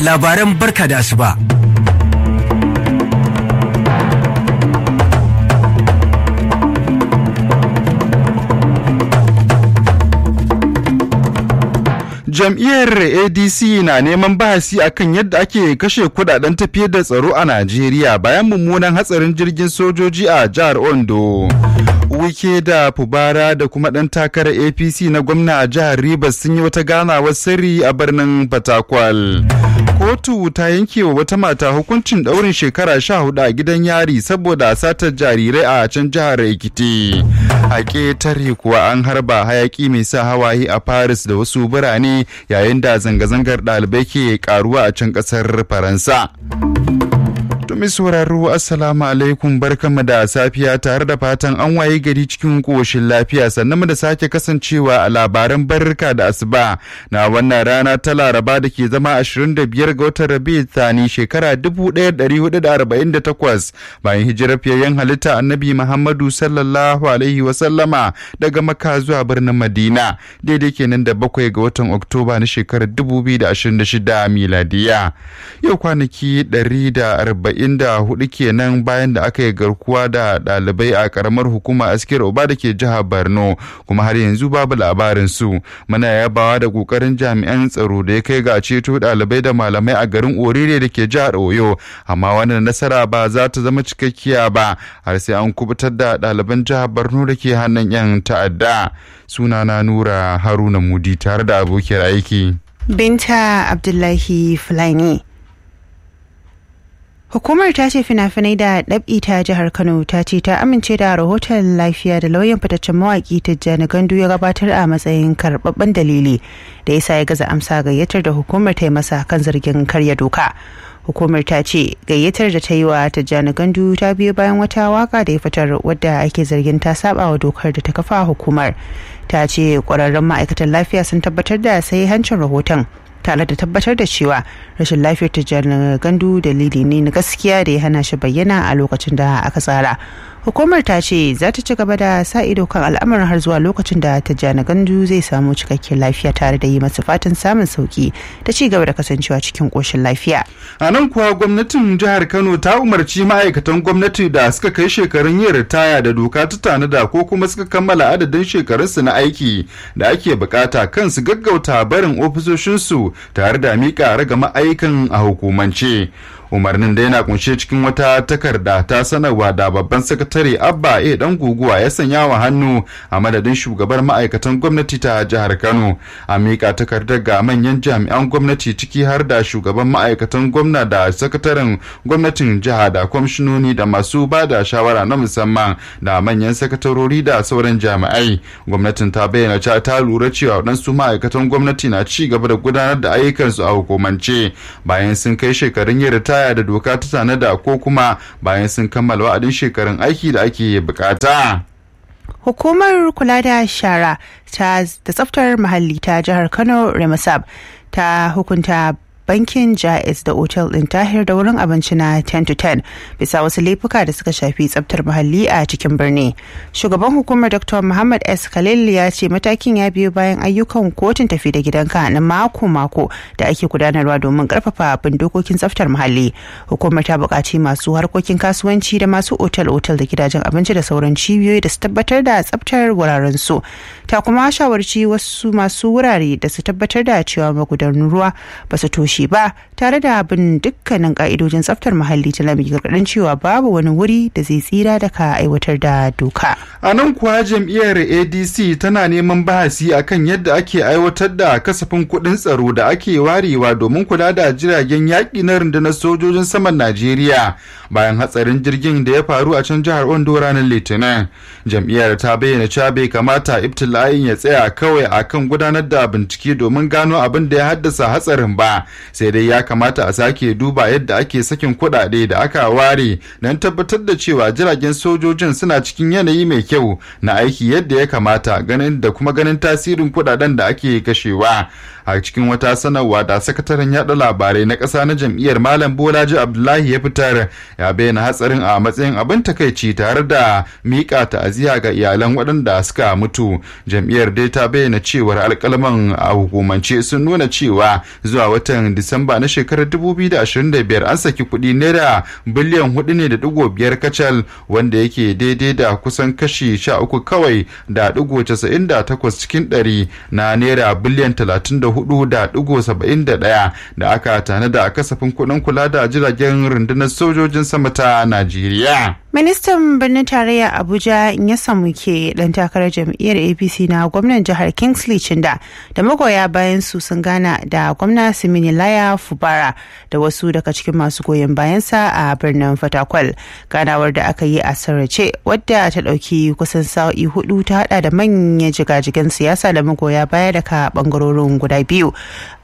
labaran barka da asuba. jam'iyyar adc na neman bahasi akan yadda ake kashe kudaden tafiyar da tsaro a najeriya bayan mummunan hatsarin jirgin sojoji a jihar ondo wike da fubara da kuma ɗan takarar apc na gwamna a jihar rivers sun yi wata ganawar sirri a birnin fatakwal kotu ta yanke wa wata mata hukuncin ɗaurin shekara sha hudu a gidan yari saboda satar jarirai a can jihar ekiti a ƙetare kuwa an harba hayaki mai sa hawaye a paris da wasu birane yayin da zanga-zangar ɗalibai ke karuwa a can ƙasar faransa Tumi sauraro Assalamu alaikum barkanmu da safiya tare da fatan an waye gari cikin koshin lafiya sannan mu da sake kasancewa a labaran barka da asuba na wannan rana ta laraba da ke zama 25 ga watan rabi thani shekara 1448 bayan hijirar fiyayyen halitta annabi Muhammadu sallallahu alaihi wasallama daga Makka zuwa birnin Madina daidai kenan da bakwai ga watan Oktoba na shekarar 2026 miladiya. Yau kwanaki 140 44 kenan bayan da aka yi garkuwa da ɗalibai a karamar hukumar askiyar oba da ke jihar borno kuma har yanzu babu labarin su muna yabawa da kokarin jami'an tsaro da ya kai ga ceto ɗalibai da malamai a garin orire da ke jihar oyo amma wannan nasara ba za ta zama cikakkiya ba har sai an kubutar da ɗaliban jihar borno da ke hannun yan ta'adda sunana nura haruna mudi tare da abokiyar aiki binta abdullahi fulani Hukumar ta ce fina-finai da ɗab'i ta jihar Kano ta ce ta amince da rahoton lafiya da lauyan fitaccen mawaƙi Tijjani Gandu ya gabatar a matsayin karɓaɓɓen dalili da ya sa ya gaza amsa gayyatar da hukumar ta yi masa kan zargin karya doka. Hukumar ta ce gayyatar da ta yi wa Tijjani Gandu ta biyo bayan wata waka da ya fitar wadda ake zargin ta saba wa dokar da ta kafa hukumar. Ta ce ƙwararrun ma'aikatan lafiya sun tabbatar da sai hancin rahoton tare da tabbatar da cewa rashin lafiyar tijjani gandu dalili ne na gaskiya da ya hana shi bayyana a lokacin da aka tsara hukumar ta ce za ta ci gaba da sa ido kan al'amarin har zuwa lokacin da tijjani gandu zai samu cikakken lafiya tare da yi masa fatan samun sauki da ci gaba da kasancewa cikin koshin lafiya a nan kuwa gwamnatin jihar kano ta umarci ma'aikatan gwamnati da suka kai shekarun yin ritaya da doka ta tanada ko kuma suka kammala adadin shekarunsu na aiki da ake bukata kan su gaggauta barin ofisoshinsu tare da miƙa ragama aikin a hukumance umarnin da yana kunshe cikin wata takarda ta sanarwa da babban sakatare abba a dan guguwa ya sanya wa hannu a madadin shugabar ma'aikatan gwamnati ta jihar kano a miƙa takardar ga manyan jami'an gwamnati ciki har da shugaban ma'aikatan gwamna da sakataren gwamnatin jiha da kwamishinoni da masu ba da shawara na musamman da manyan sakatarori da sauran jami'ai gwamnatin ta bayyana cewa ta lura cewa waɗansu ma'aikatan gwamnati na ci gaba da gudanar da ayyukansu a hukumance bayan sun kai shekarun yin ritaya da doka ta tanada ko kuma bayan sun kammala wa'adin shekarun aiki da ake bukata. Hukumar kula da shara ta da tsaftar muhalli ta jihar Kano Remasab ta hukunta bankin jais da otel din tahir da wurin abinci na 10 to 10 bisa wasu laifuka da suka shafi tsabtar muhalli a cikin birni shugaban hukumar dr muhammad s khalil ya ce matakin ya biyo bayan ayyukan kotun tafi da gidanka na mako-mako da ake gudanarwa domin karfafa bin dokokin tsaftar muhalli hukumar ta buƙaci masu harkokin kasuwanci da masu otel-otel da gidajen abinci da sauran cibiyoyi da su tabbatar da tsaftar wuraren su ta kuma shawarci wasu masu wurare da su tabbatar da cewa magudanan ruwa ba su toshe shi ba tare da bin dukkanin ka'idojin tsaftar muhalli ta lami gargadin cewa babu wani wuri da zai tsira daga aiwatar da doka. A nan kuwa jam'iyyar ADC tana neman bahasi akan yadda ake aiwatar da kasafin kuɗin tsaro da ake warewa domin kula da jiragen yaƙi na rundunar sojojin saman Najeriya bayan hatsarin jirgin da ya faru a can jihar Ondo ranar Litinin. Jam'iyyar ta bayyana cewa bai kamata ibtila'in ya tsaya kawai akan gudanar da bincike domin gano abin da ya haddasa hatsarin ba. sai dai ya kamata a sake duba yadda ake sakin kuɗaɗe da aka ware don tabbatar da cewa jiragen sojojin suna cikin yanayi mai kyau na aiki yadda ya kamata ganin da kuma ganin tasirin kuɗaɗen da ake kashewa a cikin wata sanarwa da sakataren yada labarai na ƙasa na jam'iyyar malam bolaji abdullahi ya fitar ya bayyana hatsarin a matsayin abin takaici tare da miƙa ta'aziyya ga iyalan waɗanda suka mutu jam'iyyar dai ta bayyana cewar alƙalman a hukumance sun nuna cewa zuwa watan disamba na shekarar 2025 an saki kuɗi naira biliyan hudu ne da digo biyar kacal wanda yake daidai da kusan kashi sha uku kawai da digo casa'in da takwas cikin ɗari na naira biliyan talatin da hudu da digo saba'in da ɗaya da aka tanada a kasafin kuɗin kula da jiragen rundunar sojojin sama ta najeriya ministan birnin tarayya abuja ya samu ke dan takarar jam'iyyar apc na gwamnan jihar kingsley chinda da magoya bayan su sun gana da gwamna simini laya fubara da wasu daga cikin masu goyon bayansa a birnin fatakwal ganawar da aka yi a sarrace wadda ta ɗauki kusan sa'o'i hudu ta hada da manyan jigajigan siyasa da magoya baya daga bangarorin guda biyu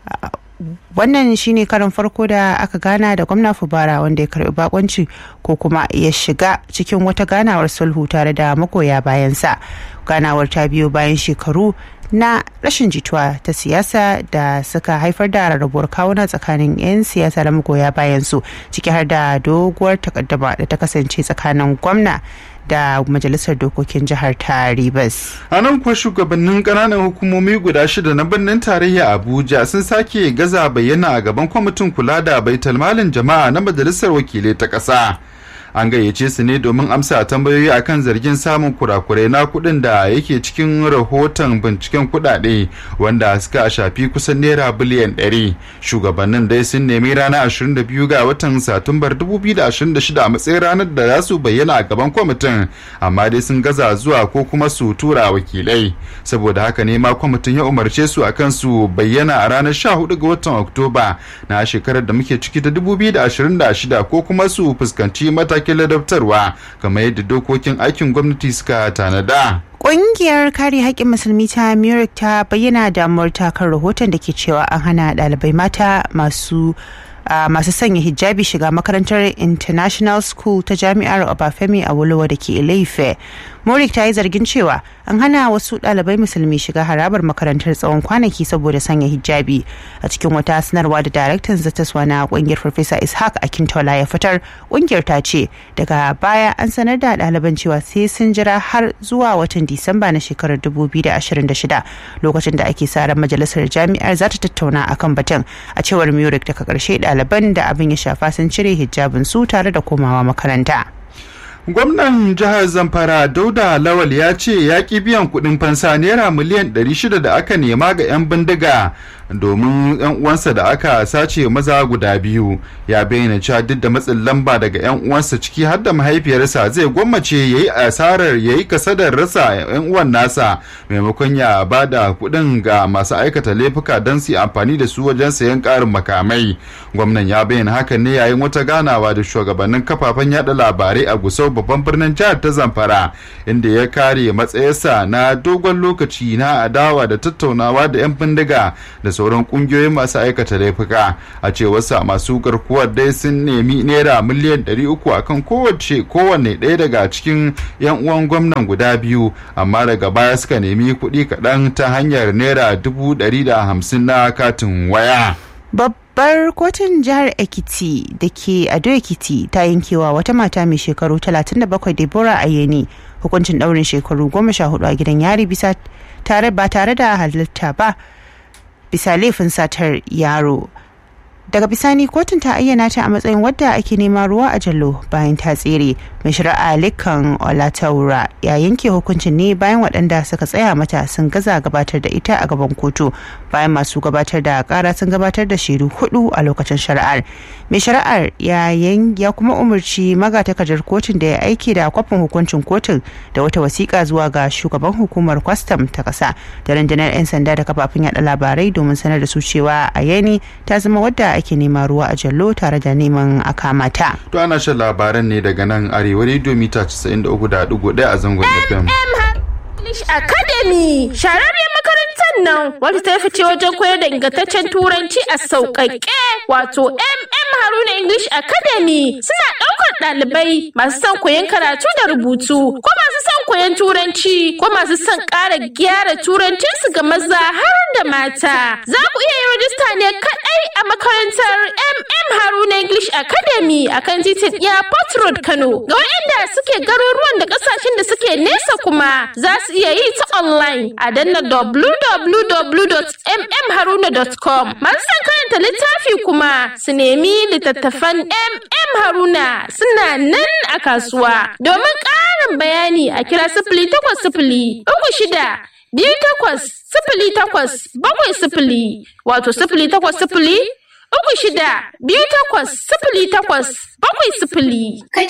wannan shine karin farko da aka gana da gwamna fubara wanda ya karbi bakonci ko kuma ya shiga cikin wata ganawar sulhu tare da magoya bayansa ganawar ta biyo bayan shekaru na rashin jituwa ta siyasa da suka haifar da rarrabuwar kawuna tsakanin 'yan siyasa da magoya bayansu ciki har da doguwar takaddama da ta kasance tsakanin gwamna da majalisar dokokin jihar ta Rivers. A nan kuwa shugabannin ƙananan hukumomi guda shida na birnin tarayya Abuja sun sake gaza bayyana a gaban kwamitin kula da baitalmalin jama'a na majalisar wakilai ta ƙasa. an gayyace su ne domin amsa tambayoyi akan zargin samun kurakurai na kuɗin da yake cikin rahoton binciken kuɗaɗe wanda suka shafi kusan naira biliyan 100 shugabannin dai sun nemi ranar 22 ga watan satumbar 2026 a matsayin ranar da za su bayyana a gaban kwamitin amma dai sun gaza zuwa ko kuma su tura wakilai saboda haka ne ma kwamitin ya umarce su akan su bayyana a ranar 14 ga watan oktoba na shekarar da muke ciki ta 2026 ko kuma su fuskanci mata matakin ladabtarwa kamar yadda dokokin aikin gwamnati suka tanada. Ƙungiyar kare haƙƙin musulmi ta Murik ta bayyana damuwar ta kan rahoton da ke cewa an hana ɗalibai mata masu Uh, masu sanya hijabi shiga makarantar international school ta jami'ar obafemi a wolowa da ke ilaife morik ta yi zargin cewa an hana wasu ɗalibai musulmi shiga harabar makarantar tsawon kwanaki saboda sanya hijabi a cikin wata sanarwa da daraktan zataswa na kungiyar farfesa ishaq akintola ya fitar kungiyar ta ce daga baya an sanar da ɗaliban cewa sai sun jira har zuwa watan disamba na shekarar 2026 lokacin da ake sa ran majalisar jami'ar za ta tattauna akan batun a cewar murik daga ƙarshe ɗaliban da abin ya shafa sun cire hijabin su tare da komawa makaranta. gwamnan jihar zamfara dauda lawal ya ce ya ƙi biyan kuɗin fansa naira miliyan 600 da aka nema ga 'yan bindiga domin 'yan uwansa da aka sace maza guda biyu ya bayyana cewa duk da matsin lamba daga 'yan uwansa ciki har da mahaifiyarsa zai gwammace ya yi asarar ya yi kasadar rasa 'yan uwan nasa maimakon ya ba da kuɗin ga masu aikata laifuka don su amfani da su wajen sayan ƙarin makamai gwamnan ya bayyana hakan ne yayin wata ganawa da shugabannin kafafen yada labarai a gusau babban birnin jihar ta zamfara inda ya kare matsayarsa na dogon lokaci na adawa da tattaunawa da 'yan bindiga da sauran kungiyoyin masu aikata laifuka a cewarsa masu garkuwar dai sun nemi naira miliyan 300 akan kowace kowanne ɗaya daga cikin 'yan uwan gwamnan guda biyu amma daga baya suka nemi kuɗi kaɗan ta hanyar naira 150 na katin waya. babbar kotun jihar ekiti da ke ado ekiti ta yankewa wata mata mai shekaru 37 deborah ayeni hukuncin daurin shekaru 14 a gidan yari bisa tare ba tare da halitta ba bisa laifin satar yaro daga bisani kotun ta ayyana ta a matsayin wadda ake nema ruwa a jallo bayan ta tsere mai shari'a likan olataura ya yanke hukuncin ne bayan waɗanda suka tsaya mata sun gaza gabatar da ita a gaban kotu bayan masu gabatar da kara sun gabatar da shaidu hudu a lokacin shari'ar mai shari'ar ya ya kuma umarci magatakardar kotun da ya aiki da kwafin hukuncin kotun da wata wasiƙa zuwa ga shugaban hukumar kwastam ta ƙasa da rundunar 'yan sanda da kafafen yada labarai domin sanar da su cewa a yani ta zama wadda ake nema ruwa a jallo tare da neman a kamata. To ana shan labaran ne daga nan arewa rediyo mita 93.1 a zangon FM. English Academy shararriyar makarantar nan wadda ta fice wajen koyar da ingantaccen turanci a sauƙaƙe wato MM Haruna English Academy suna ɗaukar ɗalibai masu son koyon karatu da rubutu ko masu son koyon turanci ko masu son ƙara gyara turancinsu ga maza har da mata. Za ku iya yin rajista ne kaɗai a makarantar MM Haruna English Academy a kan titin Airport Road Kano. Ga waɗanda suke garuruwan da ƙasashen da suke nesa kuma za su iya yi ta online a danna www.mmharuna.com. Masu son karanta littafi kuma su nemi littattafan MM Haruna suna nan a kasuwa. Domin ƙarin bayani a kira sifili takwas sifili uku shida biyu takwas sifili takwas bakwai sifili wato sifili takwas sifili uku shida biyu takwas sifili takwas bakwai sifili. Ka